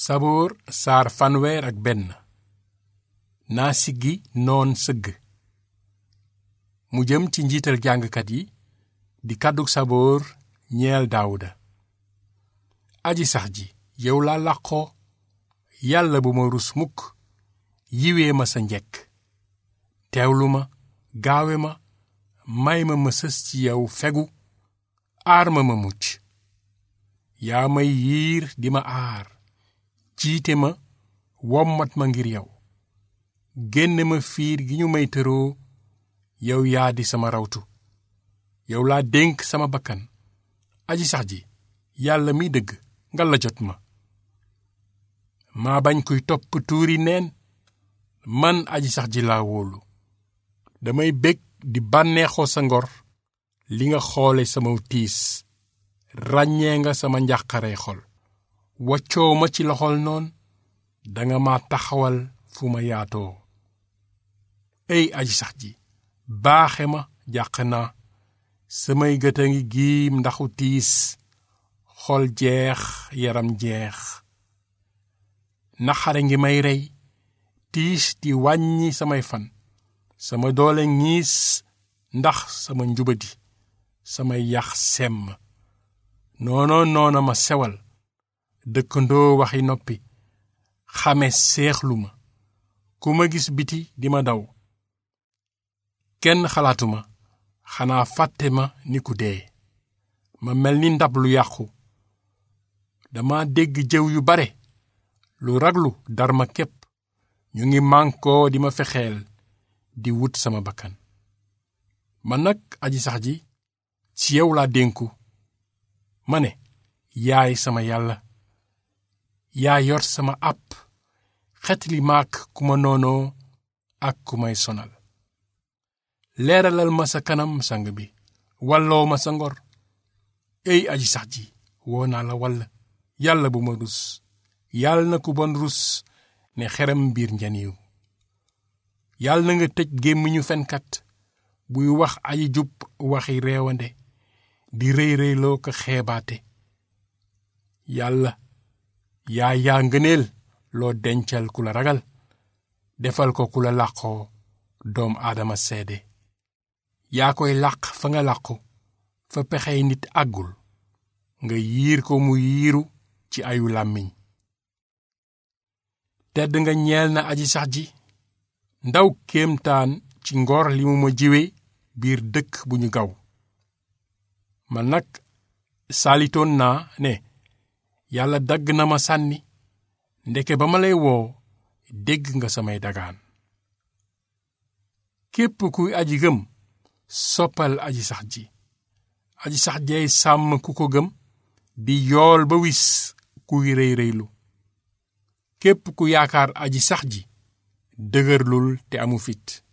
saboor saar fanweer ak benn naa siggi noon sëgg mu jëm ci njiital jàngkat yi di kàddug saboor ñeel daawuda aji sax ji yow laa làqoo yàlla bu ma rus mukk yiwee ma sa njekk teewlu ma gaawe ma may ma ma sës ci yow fegu aar ma ma mucc yaa may yiir di ma aar jiite ma wommat ma ngir yow génne ma fiir gi ñu may tëroo yow yaa di sama rawtu yow laa dénk sama bakkan aji sax ji yàlla mi dëgg nga la jot ma maa bañ kuy topp tuuri neen man aji sax ji laa wóolu damay bég di bànneexoo sa ngor li nga xoole sama tiis ràññee nga sama njàqare xol waccoo ma ci loxol noon danga ma taxawal fu ma yaatoo ey aji sax ji baaxe ma jàq naa samay gët a ngi giim ndaxu tiis xol jeex yaram jeex naxare ngi may rey tiis di wàññi samay fan sama doole ñiis ndax sama njubadi samay yax semm noono noona ma sewal dëkkandoo waxi noppi xame seexlu ma ku ma gis biti di ma daw kenn xalaatuma xanaa fàtte ma ni ku dee ma mel ni ndab lu yàqu dama dégg jëw yu bare lu raglu dar ma képp ñu ngi mànkoo di ma fexeel di wut sama bakkan man nag aji sax ji ci yow laa dénku ma ne yaay sama yàlla yaa yor sama àpp xetli maak ku ma noonoo ak ku may sonal leeralal ma sa kanam sang bi walloo ma sa ngor ey aji sax ji woo naa la wall yàlla bu ma rus yàlla na ku bon rus ne xerem biir njaniw yàlla na nga tëj gémmiñu fenkat buy wax aji jub waxi reewande di rëy rëyloo ko xeebaate yàlla yaa yaa ngëneel loo dencal ku la ragal defal ko ku la làqoo doom aadama seede yaa koy làq fa nga làqu fa pexey nit àggul nga yiir ko mu yiiru ci ayu làmmiñ tedd nga ñeel na aji sax ji ndaw kéemtaan ci ngor li mu ma jiwe biir dëkk bu ñu gaw man nag saalitoon naa ne yàlla dagg na ma sànni ndeke ba ma lay woo dégg nga samay dagaan képp kuy aji gëm soppal aji sax ji aji sax jeey sàmm ku ko gëm di yool ba wis kuy rëy rëylu képp ku yaakaar aji sax ji dëgërlul te amu fit